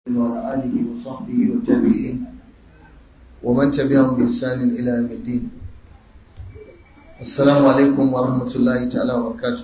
وعلى آله وصحبه والتابعين ومن تبعهم بإحسان إلى يوم الدين السلام عليكم ورحمة الله تعالى وبركاته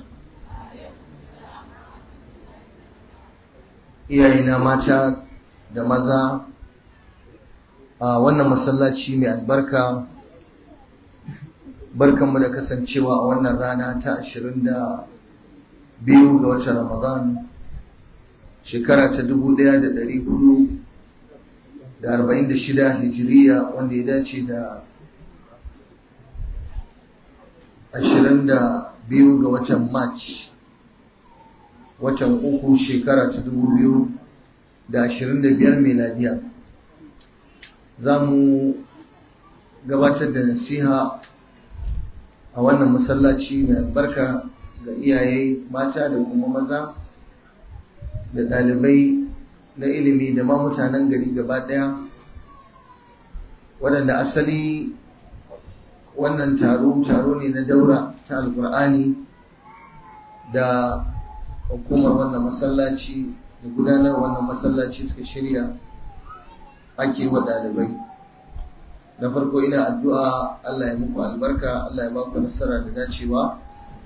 iyayena mata da maza a wannan masallaci mai albarka barkanmu da kasancewa a wannan rana ta ashirin da biyu ga watan ramadan shekara ta dubu ɗaya da ɗari hudu da arba'in da shida hijiriya wanda ya dace da ashirin da biyu ga watan march watan uku shekara ta dubu biyu da ashirin da biyar meladiya za mu gabatar da nasiha a wannan masallaci mai albarka ga iyaye mata da kuma maza da ɗalibai na ilimi da ma mutanen gari gaba ɗaya waɗanda asali wannan taro taro ne na daura ta alkur'ani da hukumar wannan masallaci da gudanar wannan masallaci suka shirya ake wa ɗalibai na farko ina addu'a Allah ya muku albarka Allah ya ba ku nasara da dacewa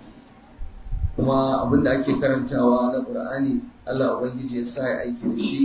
kuma abinda ake karantawa na ƙur'ani Allah Ubangiji ya sa ya aiki da shi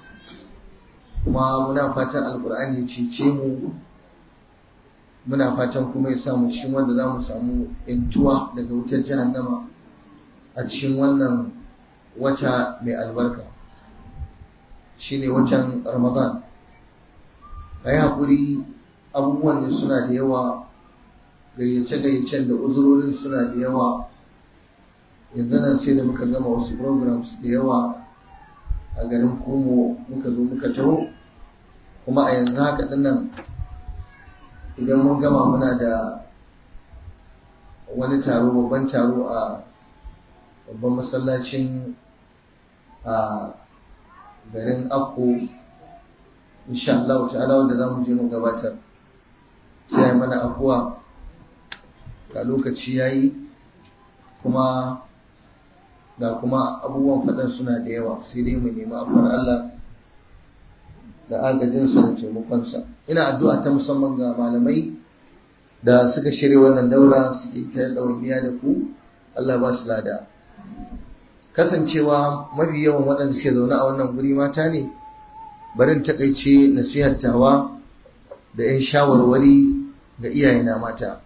kuma muna fatan alƙur'ani ya cece mu muna fatan kuma ya samu cikin wanda za mu samu intuwa daga wutar jahannama a cikin wannan wata mai albarka shine watan ramadan ka yi haƙuri abubuwan da suna da yawa gayyace-gayyacen da uzurorin suna da yawa yanzu nan sai da muka gama wasu programs da yawa a garin kumo muka zo muka taho kuma a yanzu haka dinnan idan mun gama muna da wani taro babban taro a babban masallacin a garin akko insha Allah ta'ala wanda za mu je mu gabatar sai mana afuwa ga lokaci yayi kuma da kuma abubuwan faɗan suna da yawa sai dai mu nemi afuwar Allah da agajinsa da taimakonsa ina addu'a ta musamman ga malamai da suka shirya wannan daura suke ta ɗawainiya da ku Allah ba su lada kasancewa mafi yawan waɗanda suke zaune a wannan guri mata ne barin takaice nasihattawa da 'yan shawarwari ga iyayena mata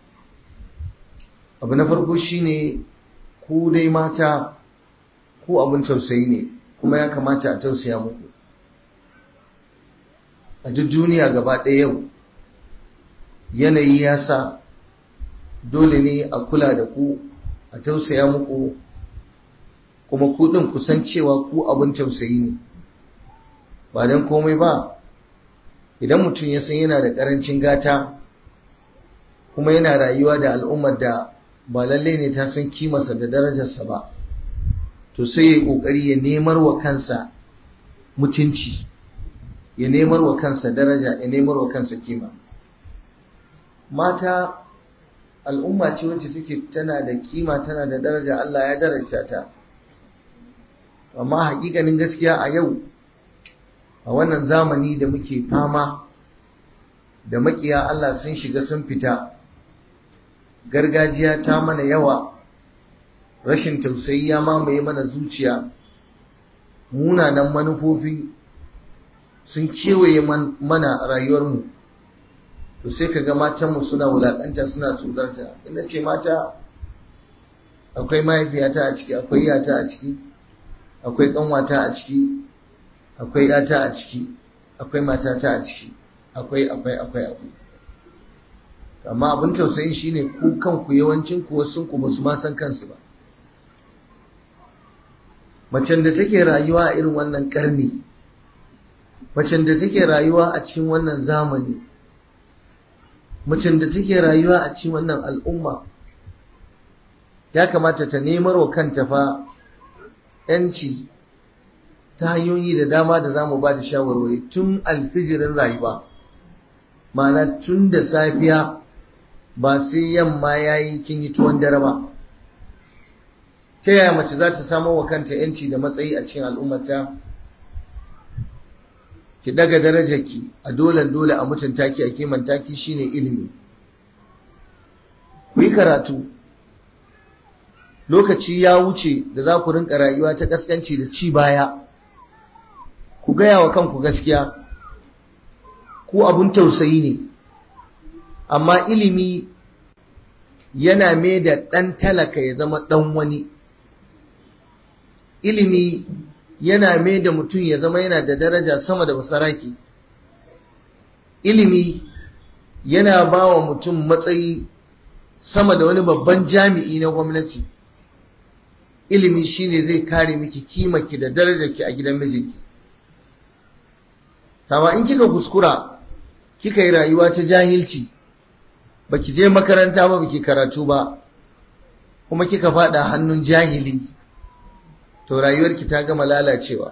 abu na farko shine ku dai mata ku abin tausayi ne kuma ya kamata a tausaya muku a duk duniya gaba ɗaya yau yanayi ya sa dole ne a kula da ku a tausaya muku kuma ku ɗin kusan cewa ku abin tausayi ne ba don komai ba idan mutum ya san yana da ƙarancin gata kuma yana rayuwa da al'ummar da ba lalle ne ta san kimarsa da darajarsa ba to sai ya yi ƙoƙari ya nemar wa kansa mutunci ya nemar wa kansa daraja ya nemar wa kansa kima mata al'umma ce wacce take tana da kima tana da daraja Allah ya daraja ta amma hakikanin gaskiya a yau a wannan zamani da muke fama da makiya Allah sun shiga sun fita gargajiya ta mana yawa rashin tausayi ya mamaye mana zuciya munanan manufofi sun kewaye mana rayuwarmu to sai ka ga matanmu suna wulaƙanta suna tsodarta ina ce mata akwai mahaifiyata a ciki akwai yata a ciki akwai ƙanwata a ciki akwai yata a ciki akwai matata a ciki akwai akwai akwai akwai amma abin tausayi shine ku kanku yawancin ku wasu ku basu ma san kansu ba macen da take rayuwa a irin wannan karni macen da take rayuwa a cikin wannan zamani macen da take rayuwa a cikin wannan al'umma ya kamata ta nemar wa kanta fa yanci ta hanyoyi da dama da za mu ba da shawarwari tun alfijirin rayuwa ma'ana tun da safiya ba sai yamma ya yi kin yi tuwon dare ba ta yaya mace za ta samo wa kanta yanci da matsayi a cikin al'ummata ki daga darajarki a dolen dole a mutunta ki a kimanta ki shine ilimi ku yi karatu lokaci ya wuce da za ku rinka rayuwa ta kaskanci da ci baya ku gaya wa kanku gaskiya ku abun tausayi ne amma ilimi yana mai da ɗan talaka ya zama ɗan wani ilimi yana mai da mutum ya zama yana da daraja sama da basaraki ilimi yana ba wa mutum matsayi sama da wani babban jami'i na gwamnati ilimi shine zai kare miki kimaki da darajarki a gidan mijinki Tawa in kika kuskura kika yi rayuwa ta jahilci baki je makaranta ba baki karatu ba kuma kika fada hannun jahili to rayuwarki ta gama lalacewa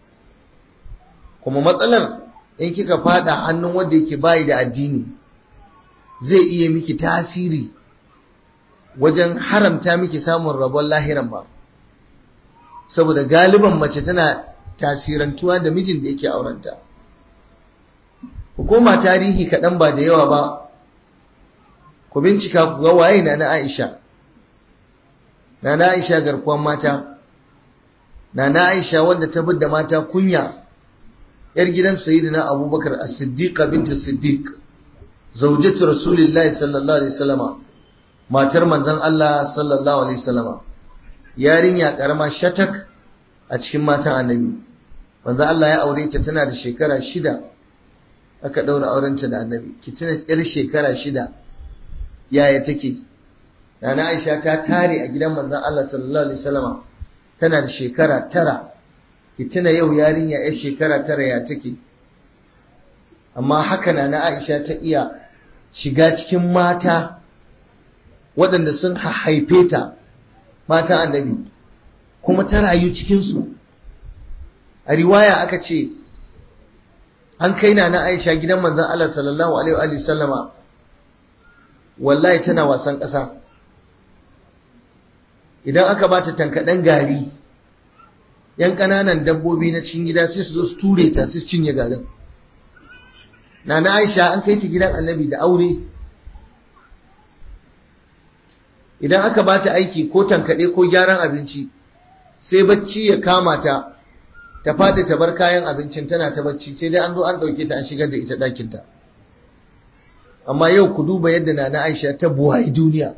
kuma matsalar in kika fada hannun wanda yake bayi da addini zai iya miki tasiri wajen haramta miki samun rabon lahiran ba saboda galiban mace tana tasirantuwa da mijin da yake aurenta hukuma tarihi kaɗan ba da yawa ba ku bincika ku ga waye na na Aisha na na Aisha garkuwan mata na na Aisha wanda ta da mata kunya yar gidan sayyidina Abubakar As-Siddiqa bint Siddiq zawjatu Rasulillahi sallallahu alaihi wasallama matar manzon Allah sallallahu alaihi wasallama yarinya karama shatak a cikin matan annabi manzon Allah ya aure ta tana da shekara shida aka daura aurenta da annabi ki tuna yar shekara shida yaya take Nana Aisha ta tare a gidan manzon Allah sallallahu alaihi wasallama tana da shekara tara ki tuna yau yarinya yar shekara tara ya take amma haka Nana Aisha ta iya shiga cikin mata waɗanda sun haife ta mata annabi kuma ta rayu cikinsu a riwaya aka ce an kai Nana Aisha gidan manzon Allah sallallahu alaihi wasallama wallahi tana wasan ƙasa idan aka ba ta tankaɗen gari yan ƙananan dabbobi na cikin gida sai su zo su ture ta su cinye garin nana aisha an kai ta gidan annabi da aure idan aka ba ta aiki ko tankaɗe ko gyaran abinci sai bacci ya kama ta ta faɗi ta bar kayan abincin tana ta bacci sai dai an zo an ɗauke ta an shigar da ita ɗakinta amma yau ku duba yadda nana aisha ta buwayi duniya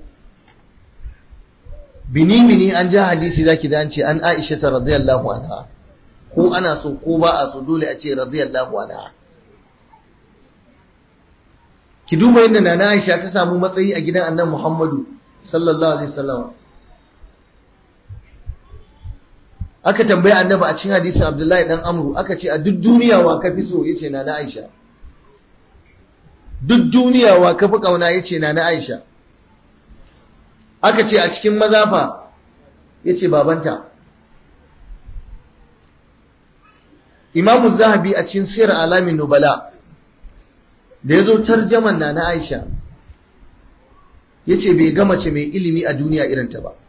bini-bini an ja hadisi zaki da an ce an aisha ta radiyallahu anha ko ana so ko ba a so dole a ce radiyallahu anha ki duba yadda nana aisha ta samu matsayi a gidan annan muhammadu sallallahu alaihi wasallam aka tambaye annabi a cikin hadisin abdullahi dan amru aka ce a duk duniya wa ka fi so yace nana aisha duk duniya wa ka fi kauna yace nana aisha aka ce a cikin mazafa ya ce babanta imamu zahabi a cikin siyar alamin nubala da ya zo tarjaman na na aisha ya ce bai gama ce mai ilimi a duniya irinta ba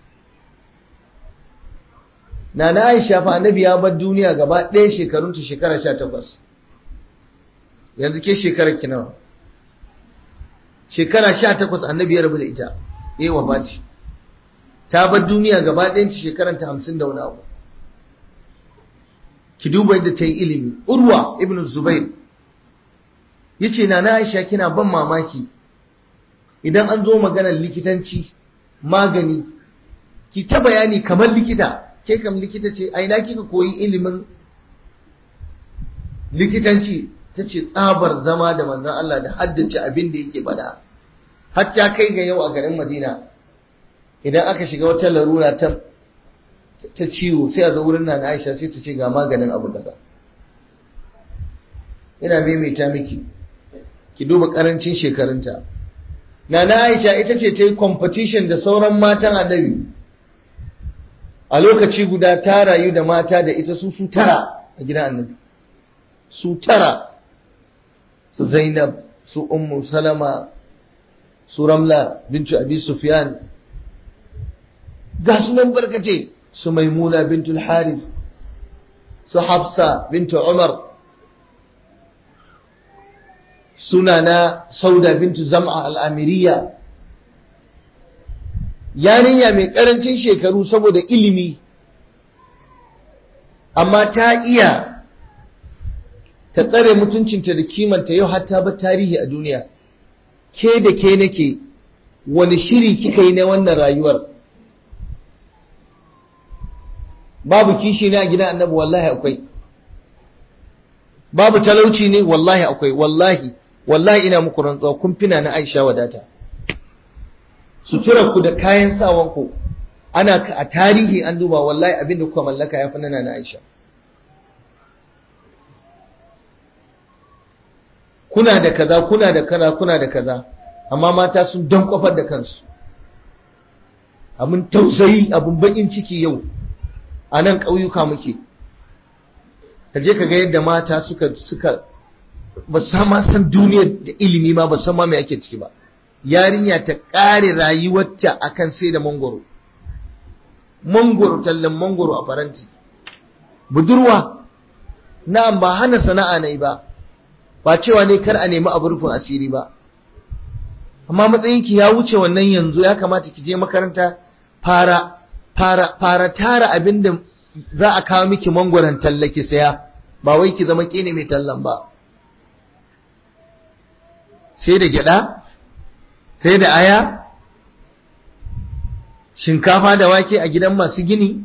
na na aisha fa annabi ya bar duniya gaba ɗaya shekarunta shekara sha takwas yanzu ke shekarar ki nawa shekara sha takwas annabi ya rabu da ita yi wa baci ta bar duniya gaba ɗayan ci shekaranta hamsin da wani abu ki duba yadda ta yi ilimi urwa ibn zubair ya ce na na aisha kina ban mamaki idan an zo maganar likitanci magani ki ta bayani kamar likita ke kam likita ce aina kika koyi ilimin likitanci ta ce tsabar zama da manzon Allah da haddace abin da yake bada hatta kai ga yau a garin Madina idan aka shiga wata larura ta ta ciwo sai a zo wurin nan Aisha sai ta ce ga maganin abu daga ina maimaita miki ki duba karancin shekarunta Nana Aisha ita ce ta yi competition da sauran matan annabi a lokaci guda ta rayu da mata da ita su su tara a gidan annabi su tara su Zainab su Ummu Salama su Ramla bintu Abi Sufyan ga sunan barkace su Maimuna bintu Harith su Hafsa bintu Umar suna na sauda bintu zam'a al'amiriya yarinya mai ƙarancin shekaru saboda ilimi amma ta iya ta tsare mutuncinta da kimanta yau hatta ba tarihi a duniya ke da ke nake wani shiri kika yi na wannan rayuwar babu kishi ne a gidan annabi wallahi akwai babu talauci ne wallahi akwai wallahi wallahi ina muku rantsuwa kun fina na Aisha wadata suturar ku da kayan sawan ku ana a tarihi an duba wallahi abin da kuka mallaka ya fi nana na Aisha kuna da kaza kuna da kaza kuna da kaza amma mata sun dan kofar da kansu abin tausayi abin bakin ciki yau a nan ƙauyuka muke ka je ka ga yadda mata suka suka ba su ma san duniyar da ilimi ma ba san ma me ake ciki ba yarinya ta ƙare rayuwarta akan sai da mangoro mangoro tallan mangoro a faranti budurwa na'am ba hana sana'a ne ba ba cewa ne kar a nemi abu rufin asiri ba amma matsayinki ya wuce wannan yanzu ya kamata ki je makaranta fara fara fara tara abinda za a kawo miki mangoron tallaki saya ba wai ki zama kene mai tallan ba sai da gyada sai da aya shinkafa da wake a gidan masu gini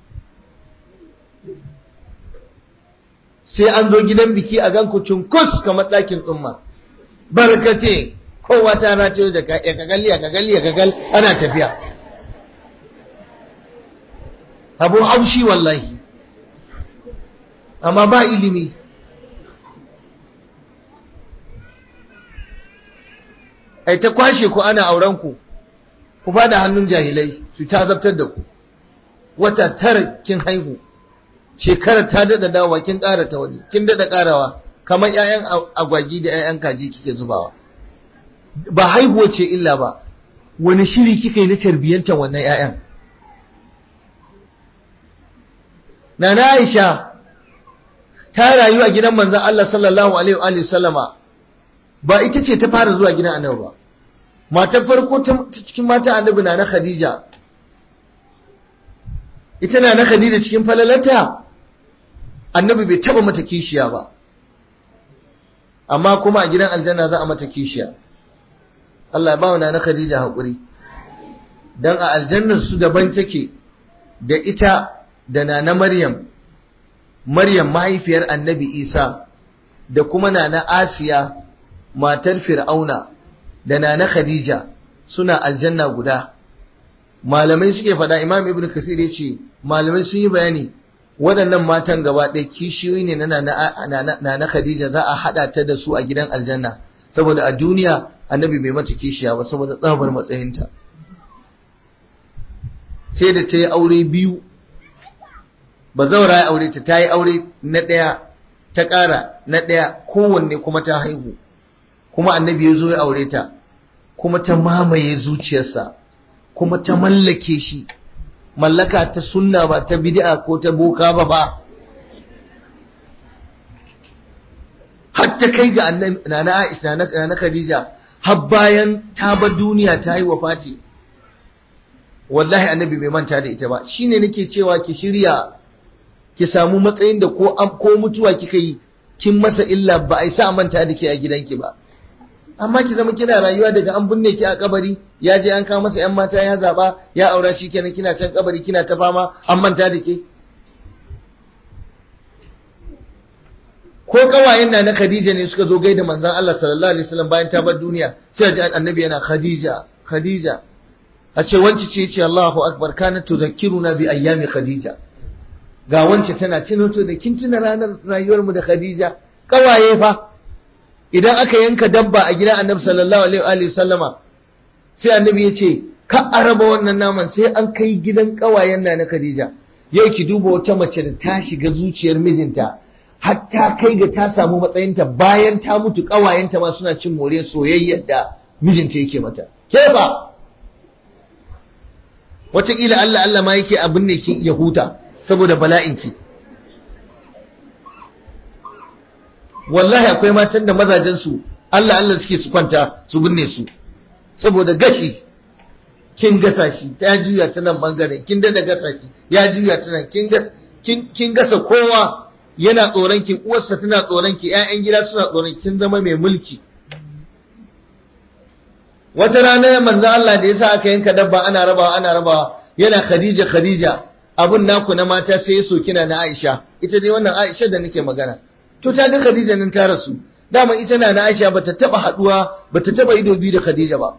sai an zo gidan biki a ganku cunkus kamar ɗakin tsumma barkace kowa ta race da ya kagalli ya kagalli ya kagal ana tafiya abun haushi wallahi amma ba ilimi ai ta kwashe ku ana auren ku ku bada hannun jahilai su ta zabtar da ku wata tara kin haihu shekarar ta dada dawa kin ƙara ta wani kin dada ƙarawa kamar ƴaƴan agwagi da ƴaƴan kaji kike zubawa ba haihuwa ce illa ba wani shiri kika yi na tarbiyyantar wannan ƴaƴan Nana Aisha ta rayu a gidan manzon Allah sallallahu alaihi wa sallama ba ita ce ta fara zuwa gidan Annabi ba matar farko ta cikin mata Annabi na na Khadija ita na na Khadija cikin falalata Annabi bai taba mata kishiya ba amma kuma a gidan aljanna za a mata kishiya Allah ya ba wa na Khadija hakuri dan a aljannar su daban take da ita da nana Maryam Maryam mahaifiyar Annabi Isa da kuma nana Asiya matar Fir'auna da nana Khadija suna aljanna guda malamai suke faɗa Imam Ibn Kasir ya ce malamai sun yi bayani waɗannan matan gaba ɗaya kishiyoyi ne na nana Khadija za a haɗa ta da su a gidan aljanna saboda a duniya Annabi bai mata kishiya ba saboda tsabar matsayinta sai da ta yi aure biyu ba zaura ya aure ta ta yi aure na ɗaya ta ƙara na ɗaya kowanne kuma ta haihu kuma annabi ya zo ya aure ta kuma ta mamaye zuciyarsa kuma ta mallake shi mallaka ta sunna ba ta bid'a ko ta boka ba ba hatta kai ga nana Aisha na Khadija har bayan ta bar duniya ta yi wafati wallahi annabi bai manta da ita ba shine nake cewa ki shirya ki samu matsayin da ko ko mutuwa kika yi kin masa illa ba a sa manta da ke a gidanki ba amma ki zama kina rayuwa daga an binne ki a kabari ya je an kawo masa yan mata ya zaba ya aura shi kenan kina can kabari kina ta fama an manta da ke ko kawayen na na Khadija ne suka zo gaida manzon Allah sallallahu alaihi wasallam bayan ta bar duniya sai ga annabi yana Khadija Khadija a ce wance ce ce Allahu akbar kana tuzakkiruna bi ayyami Khadija ga wance tana tunoto da kin tuna ranar rayuwar mu da Khadija kawaye fa idan aka yanka dabba a gidan Annabi sallallahu alaihi wa sallama sai Annabi ya ce ka araba wannan naman sai an kai gidan kawayen na na Khadija yau ki duba wata mace da ta shiga zuciyar mijinta hatta kai ga ta samu matsayinta bayan ta mutu kawayenta ma suna cin more soyayyar da mijinta yake mata ke ba wataƙila Allah Allah ma yake abin ne ki ya huta saboda bala'inki wallahi akwai matan da mazajensu Allah Allah suke su kwanta su binne su saboda gashi kin gasa shi ta juya ta nan bangaren kin da gasa shi ya juya ta nan kin gasa kin gasa kowa yana tsoron ki uwarsa tana tsoron ki ƴaƴan gida suna tsoron kin zama mai mulki wata rana manzo Allah da yasa aka yanka dabba ana rabawa ana rabawa yana Khadija Khadija abun naku na mata sai ya kina na Aisha ita dai wannan Aisha da nake magana to ta ga Khadija nan ta rasu dama ita na na Aisha bata taba haduwa bata taba ido biyu da Khadija ba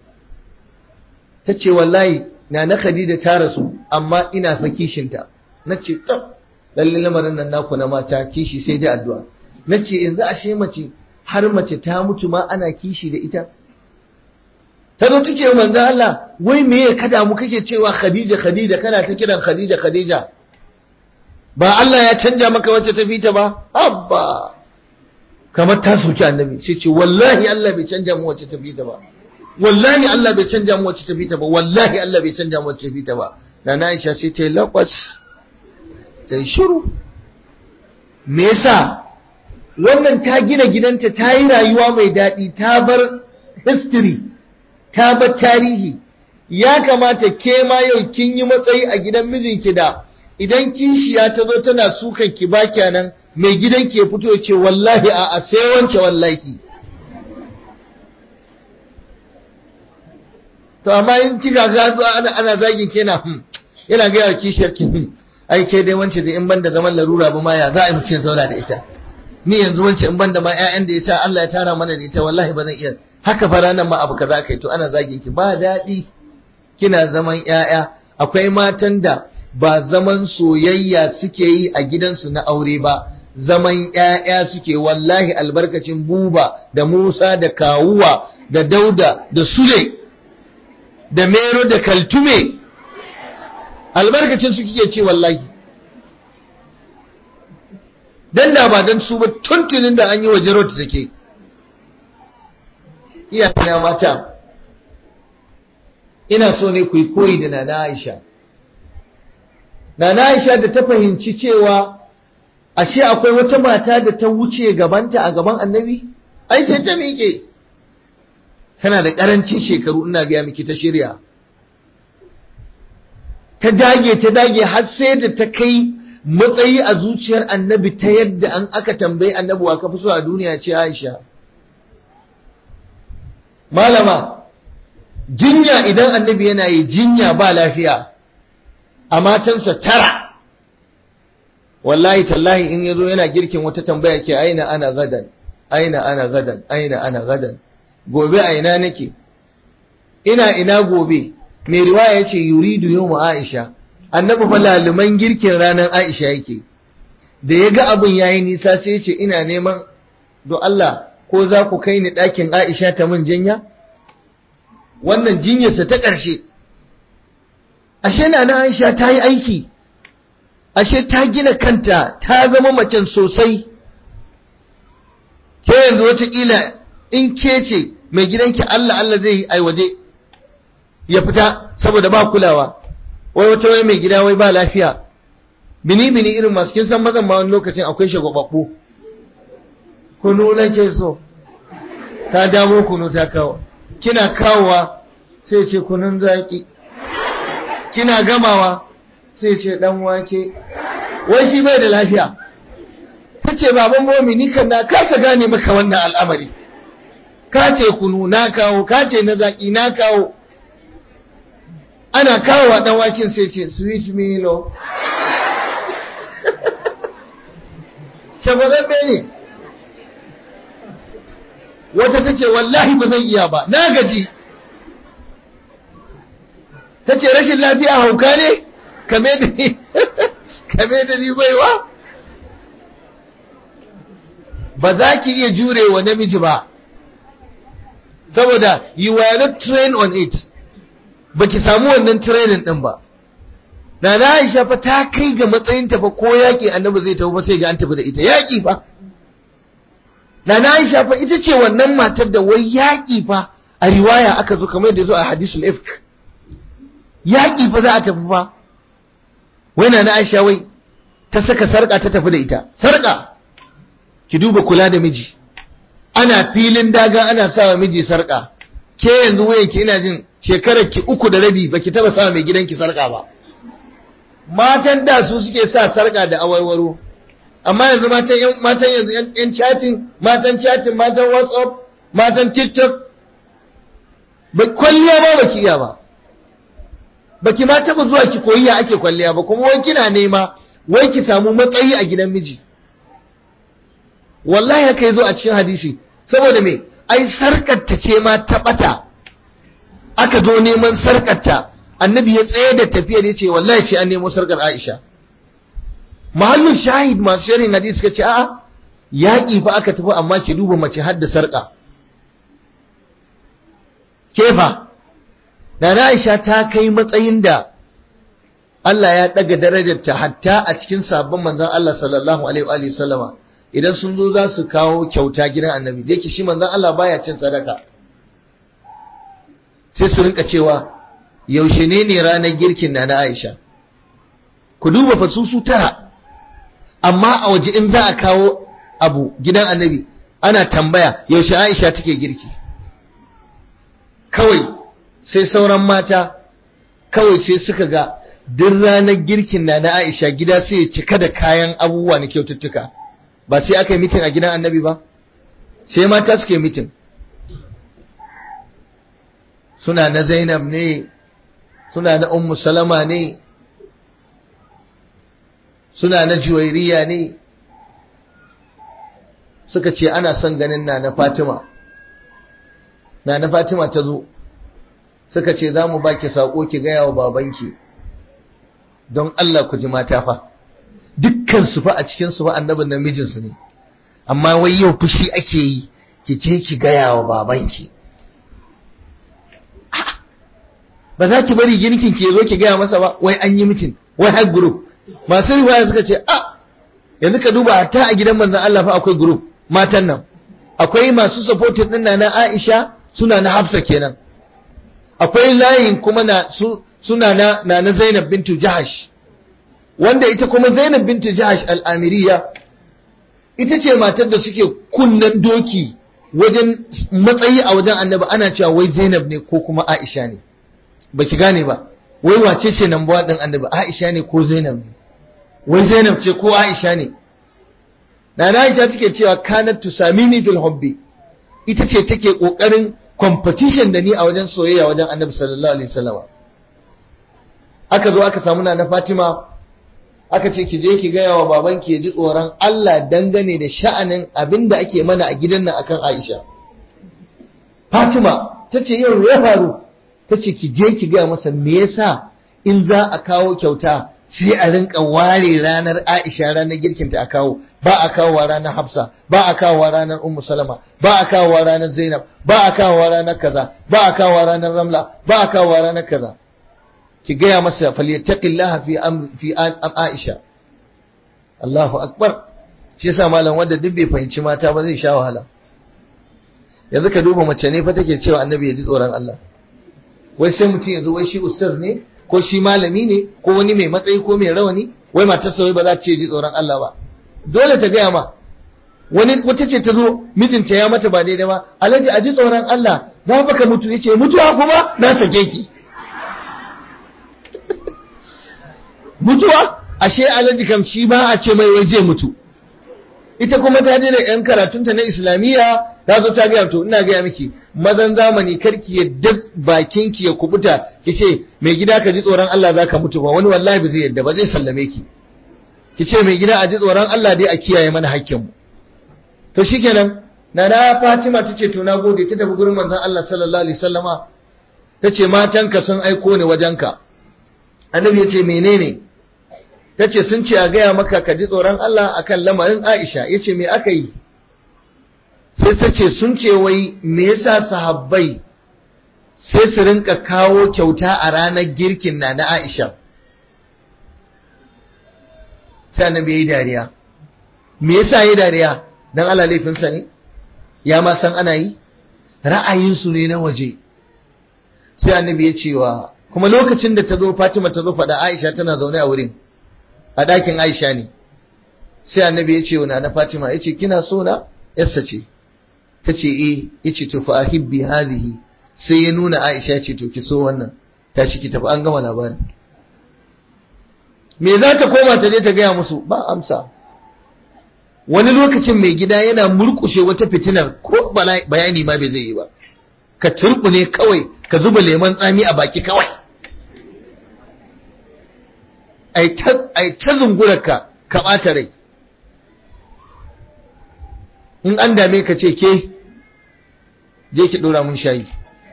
tace wallahi na na Khadija ta rasu amma ina fa kishinta nace tab lalle lamarin nan naku na mata kishi sai dai addu'a nace yanzu ashe mace har mace ta mutu ma ana kishi da ita ta zo take manzo Allah wai me ya kada mu kake cewa Khadija Khadija kana ta kiran Khadija Khadija ba Allah ya canja maka wacce ta fita ba abba kamar ta soki annabi sai ce wallahi Allah bai canja mu wacce ta fita ba wallahi Allah bai canja mu wacce ta fita ba wallahi Allah bai canja mu wacce ta fita ba na Aisha sai ta yi lakwas ta yi shiru me yasa wannan ta gina gidanta ta yi rayuwa mai daɗi ta bar history ta bar tarihi ya kamata ke ma yau kin yi matsayi a gidan mijinki da idan kishiya ta zo tana sukan ki ba nan mai gidan ke fito ce wallahi a a sai wance wallahi to amma in kika ga ana ana zagin kena yana ga yawa kishiyar ki ai ke dai wance da in banda zaman larura ba ma ya za a yi mutum zauna da ita ni yanzu wance in banda ma ƴaƴan da ya ta Allah ya tara mana da ita wallahi ba zan iya haka fa ranar ma abu kaza kai to ana zagin ki ba daɗi kina zaman ƴaƴa akwai matan da ba zaman soyayya suke yi a gidansu na aure ba zaman ƴaƴa suke wallahi albarkacin buba da Musa da Kawuwa da Dauda da Sule da Mero da Kaltume albarkacin su kike ce wallahi dan da ba dan su ba tuntunin da an yi wa jarot take iyayena mata ina so ne ku yi koyi da nana Aisha nana Aisha da ta fahimci cewa ashe akwai wata mata da ta wuce gabanta a gaban annabi ai sai ta miƙe tana da ƙarancin shekaru ina gaya miki ta shirya ta dage ta dage har sai da ta kai matsayi a zuciyar annabi ta yadda an aka tambayi annabi wa ka fi so a duniya ce Aisha malama jinya idan annabi yana yi jinya ba lafiya a matansa tara wallahi tallahi in yazo yana girkin wata tambaya ke aina ana gadan aina ana gadan aina ana gadan gobe aina nake ina ina gobe mai riwaya yace yuridu yawmu aisha annabi fa laluman girkin ranar aisha yake da ya ga abin yayi nisa sai ya ce ina neman do Allah ko za ku kai ni ɗakin aisha ta mun jinya wannan jinyarsa ta ƙarshe ashe na na aisha ta yi aiki ashe ta gina kanta ta zama macen sosai ke yanzu wataƙila in ke ce mai gidanki Allah Allah zai yi waje ya fita saboda ba kulawa wai wata wai mai gida wai ba lafiya bini bini irin masu kin san mazan ma wani lokacin akwai shagwababbu kunu nake so ta damo kunu ta kawo kina kawowa sai ce kunun zaki kina gamawa sai ce dan wake wai shi bai da lafiya ta ce baban momi ni kan na kasa gane maka wannan al'amari ka ce kunu na kawo ka ce na zaki na kawo ana kawo wa dan waken sai ce sweet milo shagwababbe ne wata ta ce wallahi ba zan iya ba na gaji ta ce rashin lafiya hauka ne kame da ni kame da ni baiwa ba za ki iya jure wa namiji ba saboda you were not trained on it ba ki samu wannan training din ba na na Aisha fa ta kai ga matsayinta fa ko yaƙi annabi zai tafi ba sai ga an tafi da ita yaƙi fa na na Aisha fa ita ce wannan matar da wai yaƙi fa a riwaya aka zo kamar da zo a hadisul ifk yaƙi fa za a tafi fa wai na na Aisha wai ta saka sarƙa ta tafi da ita sarƙa ki duba kula da miji ana filin daga ana sawa miji sarka ke yanzu wayanki ina jin shekarar ki uku da rabi baki taba sawa mai gidanki sarka ba matan da su suke sa sarka da awarwaro amma yanzu matan yan matan yanzu yan chatting matan chatting matan whatsapp matan tiktok ba kwalliya ba baki iya ba baki ma taba zuwa ki koyi ya ake kwalliya ba kuma wai kina nema wai ki samu matsayi a gidan miji wallahi haka yazo a cikin hadisi saboda me ai sarkarta ce ma ta bata aka zo neman sarkarta annabi ya tsaye da tafiyar ya ce wallahi sai an nemo sarkar Aisha mahallin shahid masu shirin hadisi suka ce a'a yaƙi fa aka tafi amma ki duba mace har da sarka kefa da Aisha ta kai matsayin da Allah ya daga darajarta hatta a cikin sabon manzon Allah sallallahu alaihi wa sallama idan sun zo za su kawo kyauta gidan annabi da yake shi manzon Allah baya cin sadaka sai su rinka cewa yaushe ne ne ranar girkin na na Aisha ku duba fa su su tara amma a waje in za a kawo abu gidan annabi ana tambaya yaushe Aisha take girki kawai sai sauran mata kawai sai suka ga duk ranar girkin na na Aisha gida sai ya cika da kayan abubuwa na kyaututtuka ba sai aka yi mitin a gidan annabi ba sai mata suke mitin suna na Zainab ne suna na Ummu Salama ne suna na Juwairiya ne suka ce ana son ganin na na Fatima na na Fatima ta zo suka ce za mu baki saƙo ki gaya wa babanki don Allah ku ji mata fa dukkan su fa a cikin su fa annabin namijin su ne amma wai yau fushi ake yi ki je ki gaya wa babanki ba za ki bari girkin ki zo ki gaya masa ba wai an yi mitin wai har group masu riwaya suka ce a yanzu ka duba hatta a gidan manzon Allah fa akwai group matan nan akwai masu supporting din na Aisha suna na Hafsa kenan akwai layin kuma na su suna na na, na Zainab bintu Jahash wanda ita kuma Zainab bintu Jahash al-Amiriya ita ce matar da suke kunnan doki wajen matsayi a wajen Annabi ana cewa wai Zainab ne ko kuma Aisha ne baki gane ba wai wace ce nan bawa din Annabi Aisha ne ko Zainab ne wai Zainab ce ko Aisha ne Nana Aisha take cewa kanat tusamini fil hubbi ita ce take kokarin competition da ni a wajen soyayya wajen annabi sallallahu alaihi wasallam aka zo aka samu na Fatima aka ce ki je ki gaya wa babanki ya ji tsoron Allah dangane da sha'anin abinda ake mana a gidan nan akan Aisha Fatima tace yau ya faru tace ki je ki gaya masa me yasa in za a kawo kyauta sai a rinka ware ranar Aisha ranar girkinta a kawo ba a kawo ranar Hafsa ba a kawo ranar Ummu Salama ba a kawo ranar Zainab ba a kawo ranar kaza ba a kawo ranar Ramla ba a kawo ranar kaza ki gaya masa falyattaqillaha fi amri fi Aisha Allahu akbar shi yasa malam wanda duk bai fahimci mata ba zai sha wahala yanzu ka duba mace ne fa take cewa annabi ya ji tsoron Allah wai sai mutum yanzu wai shi ustaz ne ko shi malami ne ko wani mai matsayi ko mai rawani wai matarsa wai ba za ta ce ji tsoron Allah ba dole ta gaya ma wani wata ce ta zo mijinta ya mata ba daidai ba alhaji a ji tsoron Allah za baka mutu yace mutuwa kuma na sake ki mutuwa ashe alhaji kam shi ba a ce mai wai zai mutu ita kuma ta je da yan karatunta na islamiyya ta zo ta gaya to ina gaya miki mazan zamani karki yadda bakinki ya kubuta ki ce mai gida ka ji tsoron Allah za ka mutu ba wani wallahi ba zai yadda ba zai sallame ki ki ce mai gida a ji tsoron Allah dai a kiyaye mana hakkinmu to shikenan nana Fatima ta ce to na gode ta tafi gurin manzon Allah sallallahu alaihi wasallama ta ce matanka sun aiko ni wajenka annabi ya ce menene ta ce sun ce a gaya maka ka ji tsoron Allah akan lamarin Aisha ya ce me aka yi sai ta ce sun ce wai me yasa sahabbai sai su rinka kawo kyauta a ranar girkin na na Aisha sai annabi yayi dariya me yasa yayi dariya dan Allah laifinsa ne ya ma san ana yi ra'ayinsu ne na waje sai annabi ya ce wa kuma lokacin da ta zo Fatima ta zo faɗa Aisha tana zaune a wurin a ɗakin Aisha ne sai annabi ya ce wa na Fatima ya ce kina so na yarsa ce ta ce eh yace to fa ahibbi hadhihi sai ya nuna Aisha ce to ki so wannan ta shi ki tafi an gama labarin me za ta koma ta je ta gaya musu ba amsa wani lokacin mai gida yana murkushe wata fitinar ko bayani ma bai zai yi ba ka turbune kawai ka zuba lemon tsami a baki kawai ai ta zungurarka ka ɓata rai in an dame ka ce ke je ki ɗora mun shayi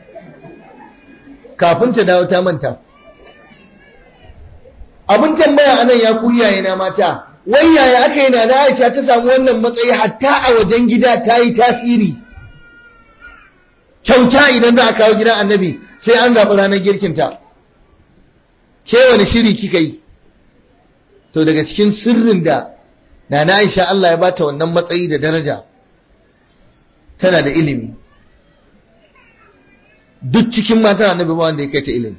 kafin ta dawo ta manta abin tambaya anan ya ku na mata wai yaya aka yi na da Aisha ta samu wannan matsayi hatta a wajen gida ta yi tasiri kyauta idan za a kawo gidan annabi sai an zaɓi ranar girkinta ke wani shiri kika yi to daga cikin sirrin da na na Aisha Allah ya bata wannan matsayi da daraja tana da ilimi duk cikin matan annabi ba wanda ya kai ta ilimi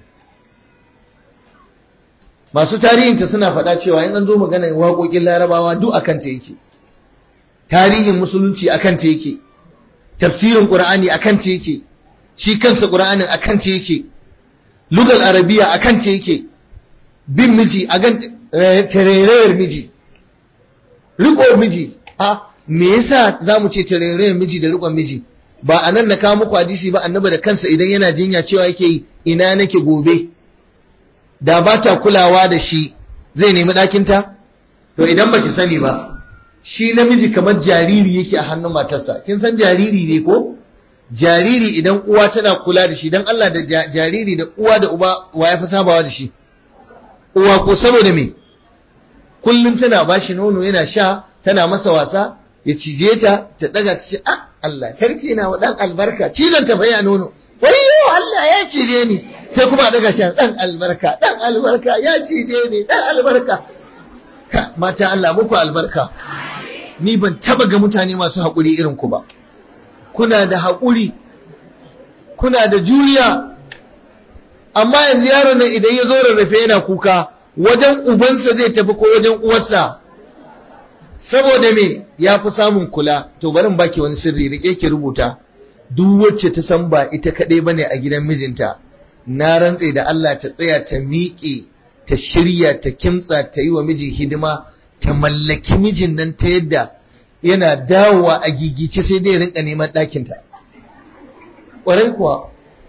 masu tarihinta suna faɗa cewa in an zo magana waƙoƙin larabawa duk akan ta yake tarihin musulunci akan ta yake tafsirin qur'ani akan ta yake shi kansa qur'anin akan ta yake lugal arabiya akan ta yake bin miji a gan tarerayar miji riko miji a me yasa zamu ce tarerayar miji da rikon miji ba anan na kawo muku hadisi ba annabi da kansa idan yana jinya cewa yake yi ina nake gobe da ba ta kulawa da shi zai nemi ɗakinta? To idan baki sani ba, shi namiji kamar jariri yake a hannun matarsa, kin san jariri ne ko? Jariri idan uwa tana kula da shi, don Allah da jariri da uwa da uba wa ya fi sabawa da shi. Uwa ko saboda me? Kullum tana ba shi nono yana sha, tana masa wasa, ya cije ta, ta ɗaga ta ce, ah, Allah, sarki na wa ɗan albarka, cizon ta baya nono. Wayyo Allah ya cije ni, sai kuma daga shan dan albarka dan albarka ya cije ni dan albarka ka mata Allah muku albarka ni ban taba ga mutane masu haƙuri irin ku ba kuna da haƙuri kuna da juriya amma yanzu yaron nan idan ya zo rarrafe yana kuka wajen ubansa zai tafi ko wajen uwarsa saboda me ya fi samun kula to bari in baki wani sirri rike ki rubuta duk wacce ta san ba ita kaɗai bane a gidan mijinta na rantse da Allah ta tsaya ta miƙe ta shirya ta kimtsa ta yi wa miji hidima ta mallaki mijin nan ta yadda yana dawowa a gigice sai dai rinka neman ɗakinta ƙwarai kuwa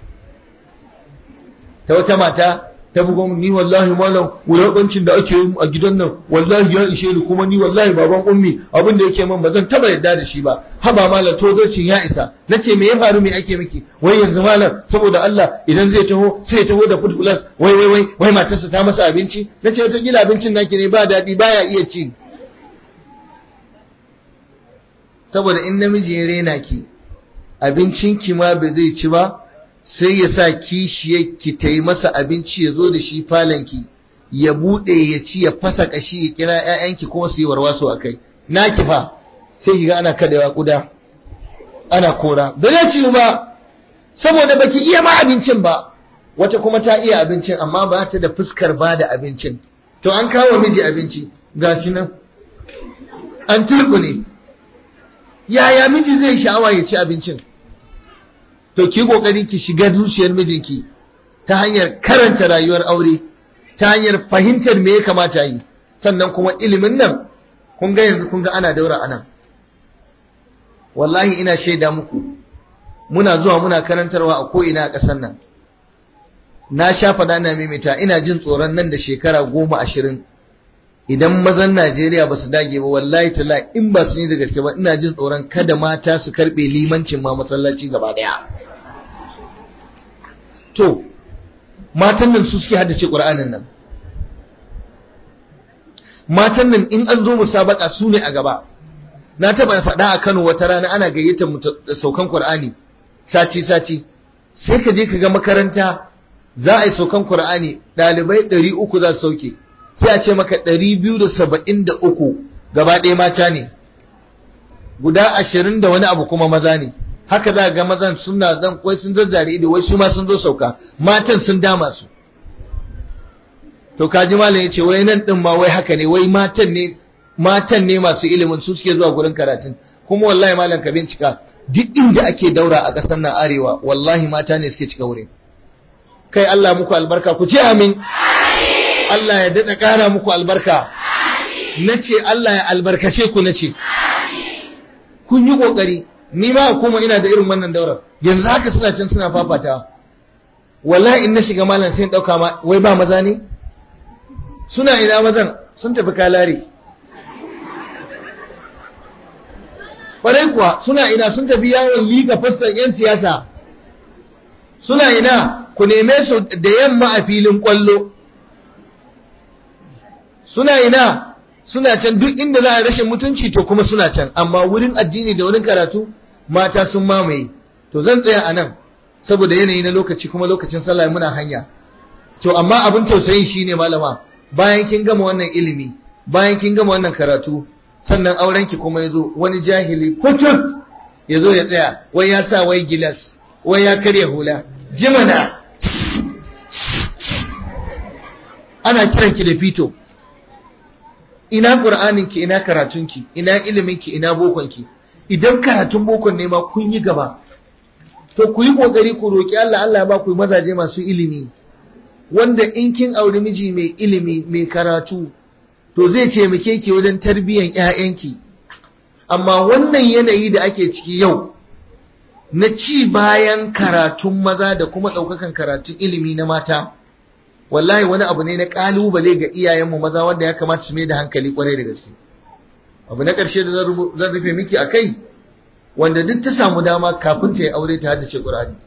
ta wata mata ta bugo ni wallahi malam wulaƙancin da ake yi a gidan nan wallahi ya ishe ni kuma ni wallahi baban ummi abin da yake min ba zan taba yarda da shi ba haba malam tozarcin ya isa nace me ya faru me ake miki wai yanzu malam saboda Allah idan zai taho sai ya taho da food plus wai wai wai wai matarsa ta masa abinci nace wata gila abincin naki ne ba daɗi baya iya ci saboda in namiji ya rena ki abincinki ma ba zai ci ba sai ya sa kishiyarki ta yi masa abinci ya zo da shi falanki ya buɗe ya ci ya fasa ƙashi ya kira ‘ya'yanki kuma su yi warwaso a kai na kifa sai kiga ana kadewa kuda ana kora ba zai ci ba saboda baki iya ma abincin ba wata kuma ta iya abincin amma ba ta da fuskar ba da abincin to an kawo miji abinci ga shi nan an ne yaya miji zai sha'awa ya ci abincin to ki kokari ki shiga zuciyar mijinki ta hanyar karanta rayuwar aure ta hanyar fahimtar me ya kamata yi sannan kuma ilimin nan kun ga yanzu kun ga ana daura anan wallahi ina shaida muku muna zuwa muna karantarwa a ko ina a ƙasar nan na sha faɗa na maimaita ina jin tsoron nan da shekara goma ashirin idan mazan Najeriya ba su dage ba wallahi tala in ba su yi da gaske ba ina jin tsoron kada mata su karɓe limancin ma masallaci gaba ɗaya to matan nan su suke haddace ƙur'anin nan matan nan in an zo musabaka su ne a gaba na taɓa faɗa a Kano wata rana ana gayyatar mu saukan ƙur'ani sati sati sai ka je ka ga makaranta za a yi saukan ƙur'ani ɗalibai ɗari uku za su sauke sai a ce maka ɗari biyu da saba'in da uku gaba ɗaya mata ne guda ashirin da wani abu kuma maza ne haka za ga mazan suna zan wai sun zazzare ido wai su ma sun zo sauka matan sun dama su to kaji malam ya ce wai nan ɗin ma wai haka ne wai matan ne matan ne masu ilimin su suke zuwa gurin karatun kuma wallahi malam ka bincika duk inda ake daura a ƙasar nan arewa wallahi mata ne suke cika wurin kai Allah muku albarka ku ce amin Allah ya daɗa ƙara muku albarka na ce Allah ya albarkace ku na ce kun yi ƙoƙari ni ma kuma ina da irin wannan daurar yanzu haka suna can suna fafata wallahi in na shiga malam sai ɗauka ma wai ba maza ne suna ina mazan sun tafi kalare ƙwarai kuwa suna ina sun tafi yawon liga fassan 'yan siyasa suna ina ku neme su da yamma a filin ƙwallo suna ina suna can duk inda za a rashin mutunci to kuma suna can amma wurin addini da wurin karatu mata sun mamaye to zan tsaya a nan saboda yanayi na lokaci kuma lokacin sallah muna hanya to amma abin tausayin shine malama bayan kin gama wannan ilimi bayan kin gama wannan karatu sannan aurenki kuma yazo wani jahili putut yazo ya tsaya wai ya sa wai gilas wai ya karya hula jimana ana kiranki da fito ina qur'aninki ina karatunki ina iliminki ina bokonki idan karatun bokon ne ma kun yi gaba to ku yi kokari ku roki Allah Allah ya ba ku mazaje masu ilimi wanda in kin auri miji mai ilimi mai karatu to zai taimake ki wajen tarbiyyar ƴaƴanki amma wannan yanayi da ake ciki yau na ci bayan karatun maza da kuma ɗaukakan karatun ilimi na mata wallahi wani abu ne na ƙalubale ga iyayenmu maza wanda ya kamata su mai da hankali kwarai da gaske abu na ƙarshe da zan rufe miki a kai wanda duk ta samu dama kafin ta yi aure ta haddace ƙur'ani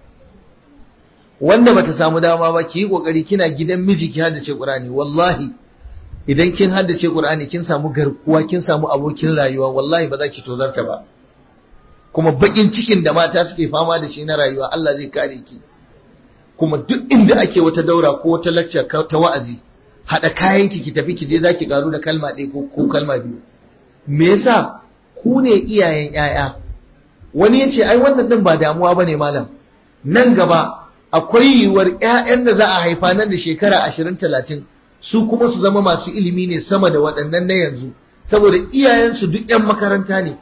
wanda bata samu dama ba ki yi ƙoƙari kina gidan miji ki haddace ƙur'ani wallahi idan kin haddace Qur'ani kin samu garkuwa kin samu abokin rayuwa wallahi ba za ki tozarta ba kuma bakin cikin da mata suke fama da shi na rayuwa Allah zai kare ki kuma duk inda ake wata daura ko wata lecture ta wa'azi hada kayan ki ki tafi ki je zaki karu da kalma ɗaya ko ko kalma biyu me yasa ku ne iyayen yaya wani yace ai wannan din ba damuwa bane malam nan gaba akwai yiwuwar ƴaƴan da za a haifa nan da shekara 20 30 su kuma su zama masu ilimi ne sama da waɗannan na yanzu saboda iyayensu duk 'yan makaranta ne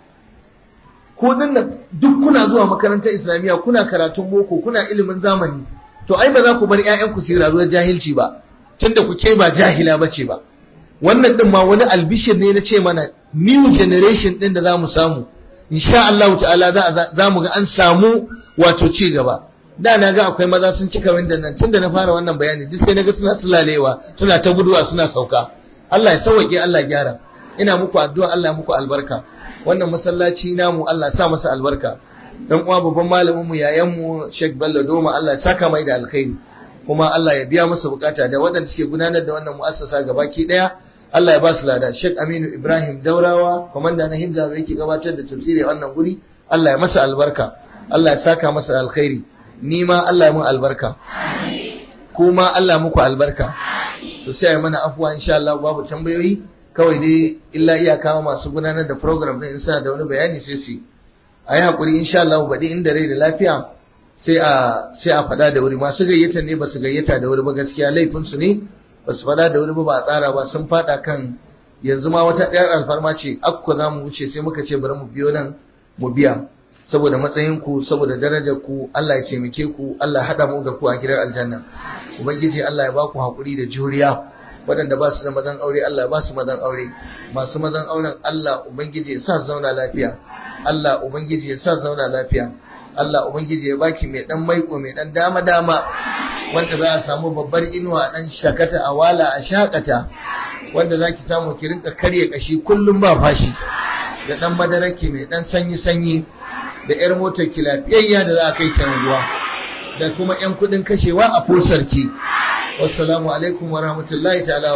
ko nan duk kuna zuwa makarantar islamiyya kuna karatun boko kuna ilimin zamani to ai ba za ku bar 'ya'yanku su rayuwar jahilci ba tunda ku ke ba jahila bace ba wannan din ma wani albishir ne na ce mana new generation din da za mu samu insha Allah ta'ala za mu ga an samu wato ci gaba da na ga akwai maza sun cika windan nan tunda na fara wannan bayani duk sai naga suna sulalewa suna ta guduwa suna sauka Allah ya sauke Allah ya gyara ina muku addu'a Allah ya muku albarka wannan masallaci namu Allah ya sa masa albarka dan uwa babban malamin mu yayan mu Sheikh Bello Doma Allah ya saka mai da alkhairi kuma Allah ya biya masa bukata da waɗanda suke gudanar da wannan mu'assasa gabaki daya Allah ya ba su lada Sheikh Aminu Ibrahim Daurawa komanda na Himza yake gabatar da tafsiri a wannan guri Allah ya masa albarka Allah ya saka masa alkhairi ni ma Allah mun albarka kuma Allah muku albarka to sai ai mana afuwa insha Allah babu tambayoyi kawai dai illa iyaka masu gudanar da program din sa da wani bayani sai su ayi hakuri insha Allah baɗi inda rai da lafiya sai a sai a faɗa da wuri masu gayyata ne ba su gayyata da wuri ba gaskiya laifin su ne ba su faɗa da wuri ba ba a tsara ba sun faɗa kan yanzu ma wata ɗayar alfarma ce akko za mu wuce sai muka ce bari mu biyo nan mu biya saboda matsayinku saboda darajar ku Allah ya taimake ku Allah ya hada mu da ku a gidan aljanna ubangiji Allah ya ba ku hakuri da juriya waɗanda ba su da mazan aure Allah ya ba su mazan aure masu mazan auren Allah ubangiji ya sa zauna lafiya Allah ubangiji ya sa zauna lafiya Allah ubangiji ya baki mai dan maiko mai dan dama dama wanda za a samu babbar inuwa dan shakata a wala a shakata wanda zaki samu ki rinka karye kashi kullum ba fashi da dan madaraki mai dan sanyi sanyi da 'yar motar ki lafiyayya da za a kai can ruwa da kuma 'yan kudin kashewa a fosarki wassalamu alaikum wa rahmatullahi ta'ala